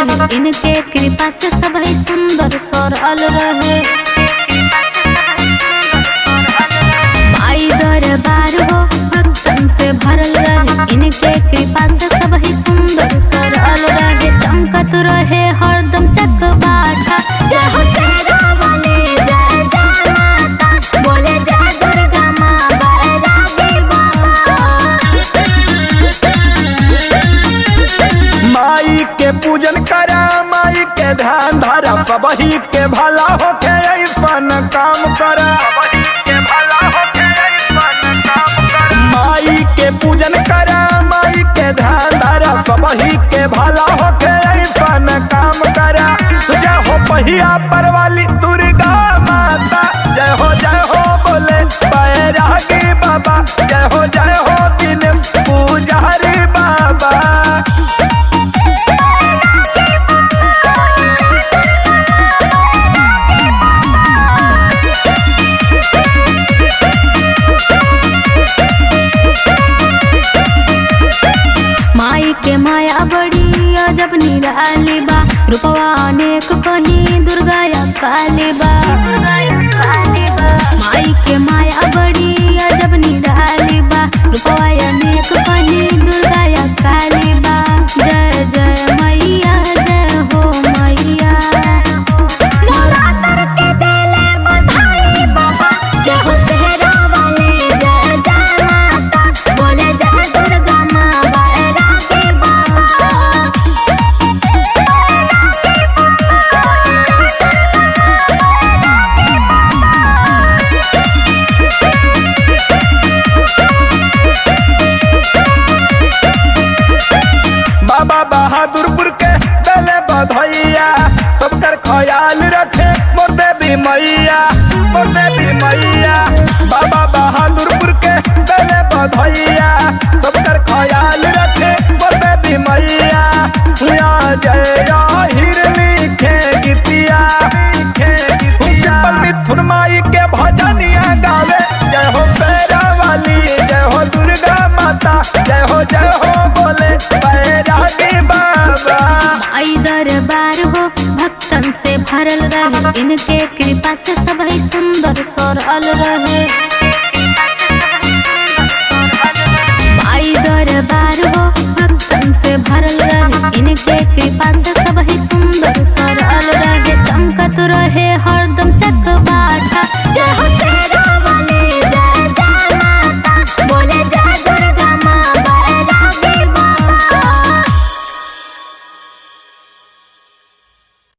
रहे इनके कृपा से सभी सुंदर सरल रहे माई दरबार हो भक्तन से भरल रहे इनके कृपा से सभी सुंदर सरल रहे चमकत रहे हरदम चकबाटा जय हो शेरा वाले जय जय माता बोले जय दुर्गा माँ बैरागी माई के पूजन करा माई के ध्यान धरा सबही के भला होके ऐसन काम करा माई के पूजन करा माई के ध्यान धरा सबही के भला होके ऐसन काम करा जय हो पहिया पर वाली दुर्गा माता जय हो जय हो बोले बैरागी बाबा जय हो जय हो दिनेश पुजारी बाबा माई के माया बड़ी अजब निराली बा रूपवा अनेक कहीं दुर्गा या काली बा माई के माया बड़ी अजब निराली बा रूपवा अनेक कहीं दुर्गा या काली बा जय जय मैया जय हो मैया नवरात्र के देले बधाई बाबा जय हो सेहरा वाले जय जय माता बोले जय दुर्गा माँ बैरागी बाबा बाबा बहादुरपुर के दले बधैया सबकर ख्याल रखे मोर देवी मैया मोर देवी मैया बाबा बहादुरपुर के दले बधैया सबकर ख्याल रखे मोर देवी मैया या जय या हिर लिखे गीतिया लिखे गीतिया मिथुन माई के भजनिया गावे जय हो पैरा वाली जय हो दुर्गा माता जय हो जय हो बोले बैरागी बाबा आई दरबार हो भक्तन से भरल रहे इनके कृपा से सभी सुंदर सरल रहे